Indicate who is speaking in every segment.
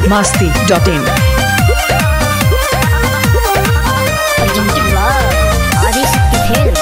Speaker 1: masti.in.
Speaker 2: Presented by Adishakti Films.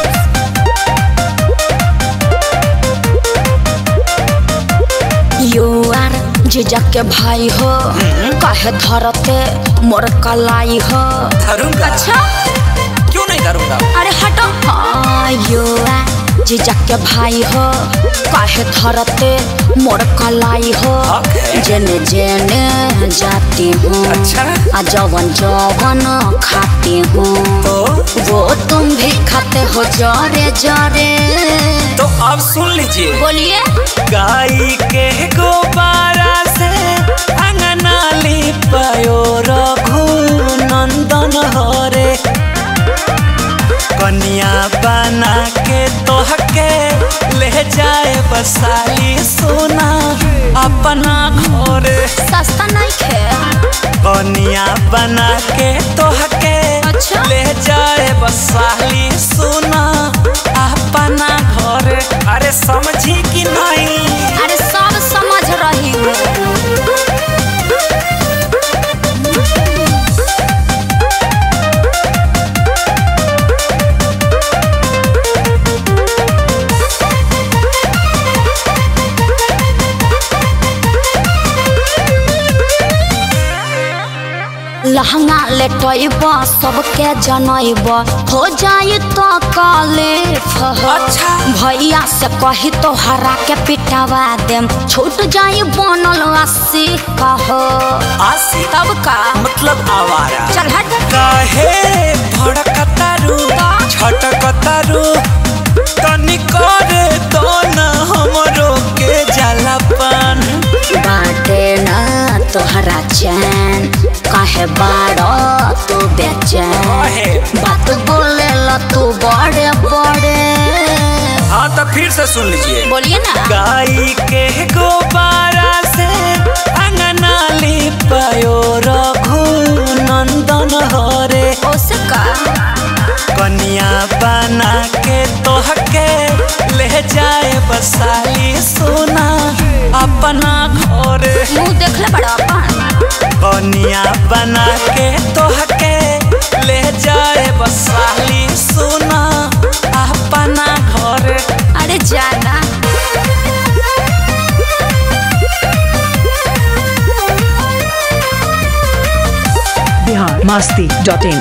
Speaker 3: Your जीजा के भाई हो कहे धरते मोर कलाई हो
Speaker 4: धरूंगा
Speaker 3: अच्छा
Speaker 4: क्यों नहीं धरूंगा
Speaker 3: अरे हटो हाँ युआर जीजा के भाई हो कहे धरते मोर कलाई हो
Speaker 4: Okay.
Speaker 3: जेने जेने जाती हूँ
Speaker 4: अच्छा।
Speaker 3: आ जवन जवन खाती हूँ
Speaker 4: तो
Speaker 3: वो तुम भी खाते हो जरे जरे
Speaker 4: तो अब सुन लीजिए
Speaker 3: बोलिए
Speaker 4: गाय के गोबारा से अंगना लिपायो रघु नंदन हरे कन्या बना के तोहके ले जाए बसाली सोना अपना घरे
Speaker 3: सस्ता नहीं खे
Speaker 4: कन्या बना के तोहके
Speaker 3: अच्छा।
Speaker 4: ले जाए बसाली सोना अपना घरे अरे समझी कि नहीं
Speaker 3: अरे सब समझ रही हूँ लहंगा लेटैब सबके जनैब हो जाई तो कालिफ
Speaker 4: अच्छा।
Speaker 3: भैया से कही तो हरा के पिटवा देम छूट जाई बनल अस्सी कहो
Speaker 4: आसी
Speaker 3: तब का
Speaker 4: मतलब आवारा
Speaker 3: चल हट
Speaker 4: काहे भड़कतारू छटकतारू तनी करे तो न हमरो के जलपन
Speaker 3: बाटे ना तोहरा चैन काहे बाड़ो तू बेचैन
Speaker 4: काहे?
Speaker 3: बात बोले ला तू बड़े बड़े
Speaker 4: हाँ तो फिर से सुन लीजिए
Speaker 3: बोलिए ना
Speaker 4: गाय के गोबारा से अंगना लिपायो रघु नंदन हरे
Speaker 3: ओसे का
Speaker 4: कन्या बना के तोहके ले जाए बसाली सोना अपना घरे
Speaker 3: मुंह देख ले बड़ा अपन
Speaker 4: कन्या बना के तोहके ले जाए बसाली सोना अपना घरे
Speaker 3: अरे जाना
Speaker 1: Bihar masti.in.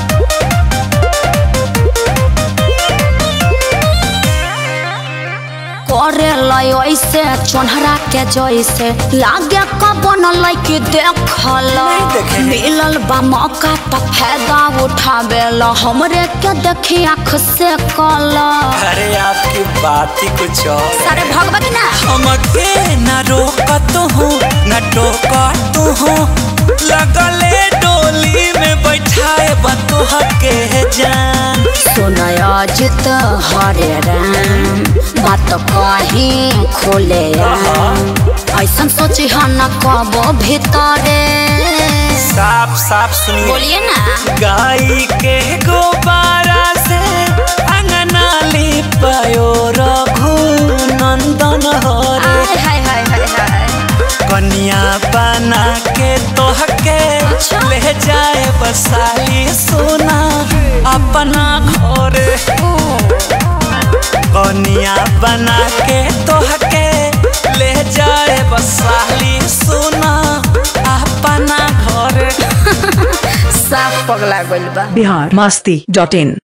Speaker 3: करे लय ऐसे चोनहरा के जैसे लागे कबन लैके देखल
Speaker 4: देखे हैं।
Speaker 3: मिलल बा मौका तो फायदा उठावे ला हमरे के देखी आँख से कल
Speaker 4: अरे आपकी बात ही कुछ और है।
Speaker 3: सारे भगवती ना
Speaker 4: हमके न रोकत हूँ न टोकत हूँ लगले डोली में बैठाए बतोह के जान
Speaker 3: सुनय जित हरे राम बात कहीं खोले ऐसा सोची हम न कबो भीतरे
Speaker 4: साफ साफ सुनिए
Speaker 3: बोलिए ना
Speaker 4: गाय के गोबारा से अंगना लिपायो रघु नंदन हरे
Speaker 3: आय हाय हाय हाय हाय
Speaker 4: कन्या बना के तोहके
Speaker 3: अच्छा।
Speaker 4: ले जाए बसाली सोना अपना घरे कन्या बना के तोहके ले जाए बसाली सोना अपना घरे
Speaker 3: साफ पगला गइल बा
Speaker 1: Bihar masti.in.